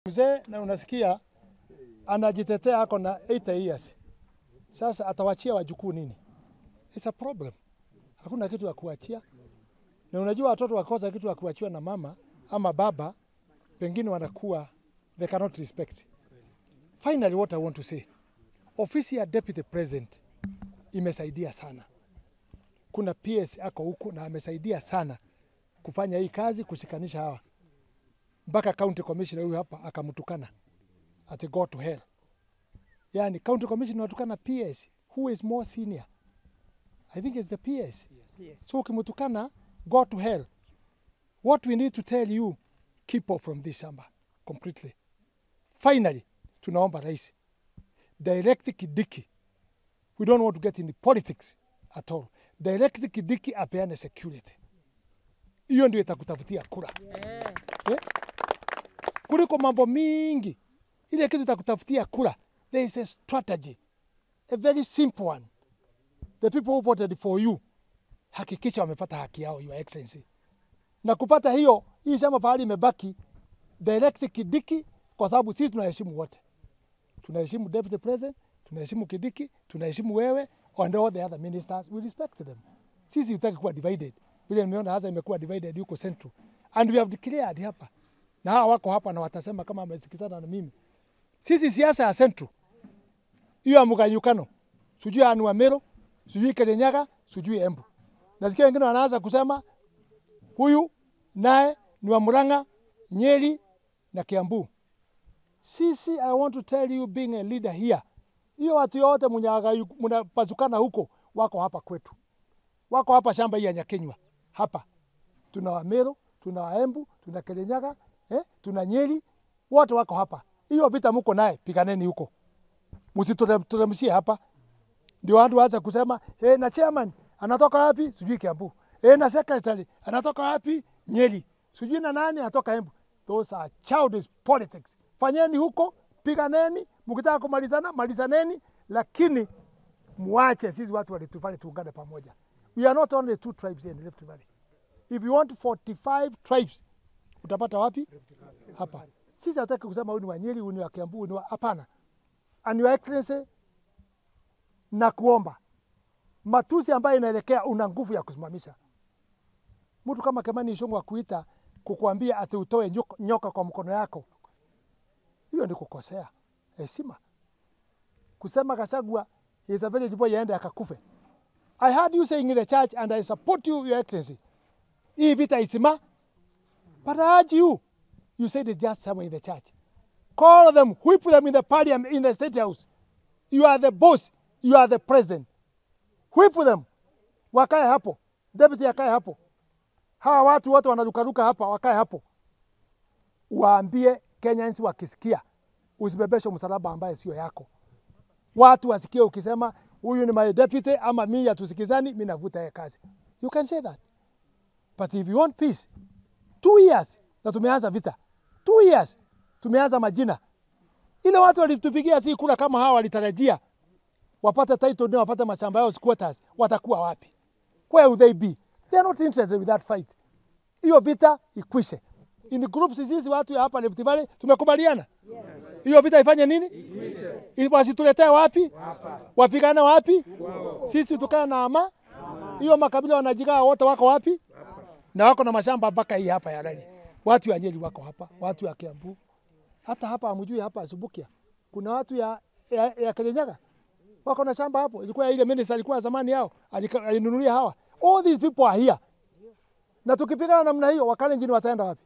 Mzee na unasikia anajitetea ako na 80 years. Sasa atawachia wajukuu nini? It's a problem. Hakuna kitu ya kuachia. Na unajua watoto wakosa kitu ya kuachiwa na mama ama baba, pengine wanakuwa they cannot respect. Finally what I want to say. Ofisi ya Deputy President imesaidia sana. Kuna PS ako huku na amesaidia sana kufanya hii kazi kushikanisha hawa mpaka county commissioner huyu hapa akamtukana ati go to hell. Yani county commissioner watukana PS who is more senior. I think it's the PS. So ukimtukana go to hell. What we need to tell you keep off from this shamba completely. Finally tunaomba rais direct Kidiki. We don't want to get into politics at all. Direct Kidiki apeane security. Hiyo ndio itakutafutia kura eh? kuliko mambo mingi. Ile kitu itakutafutia kura, there is a strategy, a very simple one. The people who voted for you, hakikisha wamepata haki yao, your excellency. Na kupata hiyo, hii shamba pahali imebaki direct Kidiki, kwa sababu sisi tunaheshimu wote, tunaheshimu deputy president, tunaheshimu Kidiki, tunaheshimu wewe and all the other ministers, we respect them. Sisi hutaki kuwa divided, vile nimeona hasa imekuwa divided huko Central, and we have declared hapa na hawa wako hapa na watasema kama wamesikizana na mimi. Sisi siasa ya Central hiyo ya mganyukano, sijui anu wa Meru, sijui Kirinyaga, sijui Embu. Nasikia wengine wanaanza kusema huyu naye ni wa Murang'a, Nyeri na Kiambu. Sisi, I want to tell you being a leader here, hiyo watu yote mnapazukana huko wako hapa kwetu, wako hapa shamba hii ya Nyakenywa hapa. Tuna wa Meru, tuna wa Embu, tuna Kirinyaga, eh, tuna Nyeri, wote wako hapa. Hiyo vita mko naye, piganeni huko, msituteremshie hapa. Ndio watu waanze kusema eh, na chairman anatoka wapi? Sijui Kiambu. Eh, na secretary anatoka wapi? Nyeri. Sijui na nani anatoka Embu. Those are childish politics. Fanyeni huko, piganeni, mkitaka kumalizana malizaneni, lakini muache sisi watu walitufanya tuungane pamoja. We are not only two tribes here in Rift Valley. If you want 45 tribes utapata wapi? Hapa. Sisi hataki kusema huyu ni wa Nyeri, huyu ni wa Kiambu, huyu ni wa hapana. And your excellency, na kuomba matusi ambayo inaelekea, una nguvu ya kusimamisha. Mtu kama Kimani Ichung'wah akuita kukuambia ati utoe nyoka, nyoka kwa mkono yako, hiyo ni kukosea heshima. Kusema Gachagua is a village boy aende akakufe. I heard you saying in the church and I support you, your excellency. Hii vita isima, but I urge you, you said it just somewhere in the church. Call them, whip them in the parliament, in the state house. You are the boss, you are the president. Whip them, wakae hapo, deputy akae hapo. Hawa watu wote wanarukaruka hapa, wakae hapo. Waambie Kenyans wakisikia, usibebeshe msalaba ambaye sio yako. Watu wasikie ukisema huyu ni my deputy ama mimi hatusikizani, mimi navuta yeye kazi. You can say that. But if you want peace, two years na tumeanza vita, two years tumeanza majina. Ile watu walitupigia si kura kama hawa walitarajia wapate title ndio wapate mashamba yao squatters, watakuwa wapi? Where will they be? They are not interested with that fight. Hiyo vita ikwishe. In groups hizi watu ya hapa Rift Valley tumekubaliana hiyo vita ifanye nini? Ikwishe. Wasituletee wapi? Wapigane wapi? Sisi tukae na ama hiyo makabila wanajigaa wote wako wapi? Na wako na mashamba mpaka hii hapa ya Rari. Watu ya Nyeri wako hapa, watu ya Kiambu. Hata hapa hamjui hapa Subukia. Kuna watu ya ya, ya Kirinyaga. Wako na shamba hapo. Ilikuwa ile minister alikuwa zamani yao, alika- alinunulia hawa. All these people are here. Na tukipigana namna hiyo, Wakalenjin wataenda wapi?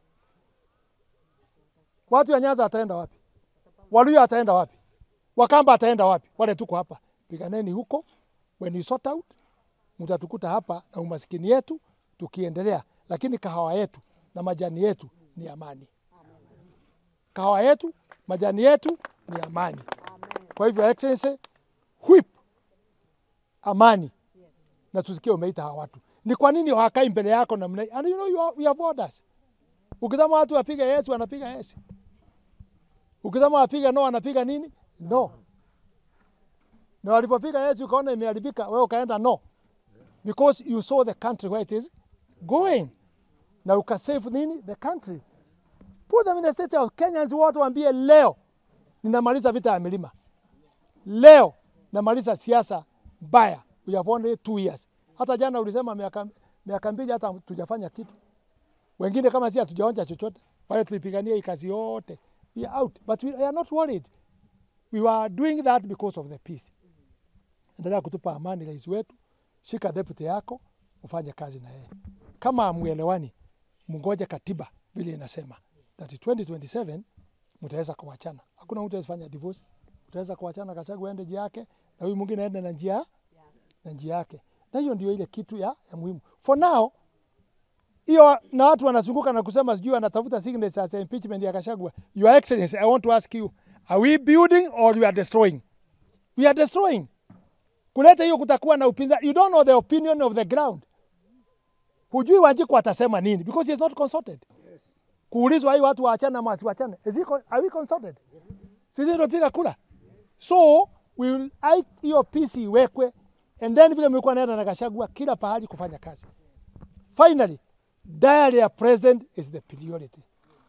Watu ya Nyanza wataenda wapi? Waluya ataenda wapi? Wakamba ataenda wapi? Wale tuko hapa. Piganeni huko. When you sort out, mtatukuta hapa na umaskini yetu tukiendelea, lakini kahawa yetu na majani yetu ni amani. Kahawa yetu, majani yetu ni amani. Kwa hivyo excellency, whip amani na tusikie umeita hawa watu. Ni kwa nini hawakai mbele yako namna hii? And you know you are, we have orders. Ukisema watu wapige yes, wanapiga yes. Ukisema wapiga no, wanapiga nini? No. Na walipopiga yes ukaona imeharibika, wewe ukaenda no. Because you saw the country where it is going. Na ukasave nini? The country. Put them in the state of Kenyans wote waambie leo ninamaliza vita ya milima. Leo namaliza siasa mbaya. We have only two years. Hata jana ulisema miaka miaka mbili hata tujafanya kitu. Wengine kama si hatujaonja chochote. Wale tulipigania hii kazi yote. We are out. But we are not worried. We were doing that because of the peace. Endelea kutupa amani rais wetu. Shika deputy yako ufanye kazi na yeye. Kama amuelewani, mngoje katiba vile inasema that 2027 mtaweza kuachana. Hakuna mtu asifanya divorce. Mtaweza kuachana, Gachagua aende njia yake na huyu mwingine aende na njia na njia yake, na hiyo ndio ile kitu ya, ya muhimu for now. Hiyo na watu wanazunguka na kusema sijui anatafuta signatures ya impeachment ya Gachagua. Your Excellency, I want to ask you, are we building or we are destroying? We are destroying. Kuleta hiyo kutakuwa na upinzani. You don't know the opinion of the ground. Hujui Wanjiku atasema nini because he is not consulted. Kuulizwa hii watu waachane ama wasiwachane. Is he, con- are we consulted? Sisi ndio piga kura. So we will ai- hiyo peace iwekwe and then vile mlikuwa naenda na Gachagua kila pahali kufanya kazi. Finally, diary ya president is the priority.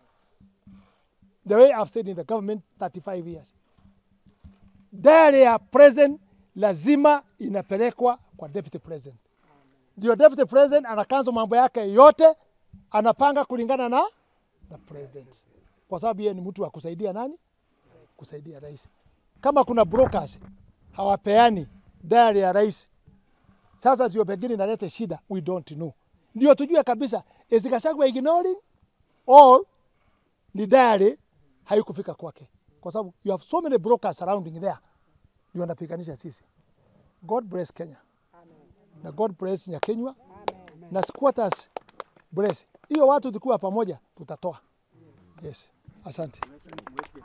The way I've stayed in the government 35 years. Diary ya president lazima inapelekwa kwa deputy president. Ndio deputy president anakanzo mambo yake yote, anapanga kulingana na na president, kwa sababu yeye ni mtu wa kusaidia nani? Kusaidia rais. Kama kuna brokers hawapeani diary ya rais, sasa ndio pengine inaleta shida, we don't know. Ndio tujue kabisa is Gachagua ignoring all ni diary haikufika kwake, kwa sababu you have so many brokers surrounding there, ndio wanapiganisha sisi. God bless Kenya na God bless Nyakenywa na squatters bless. Hiyo watu tukiwa pamoja tutatoa. Yes, asante.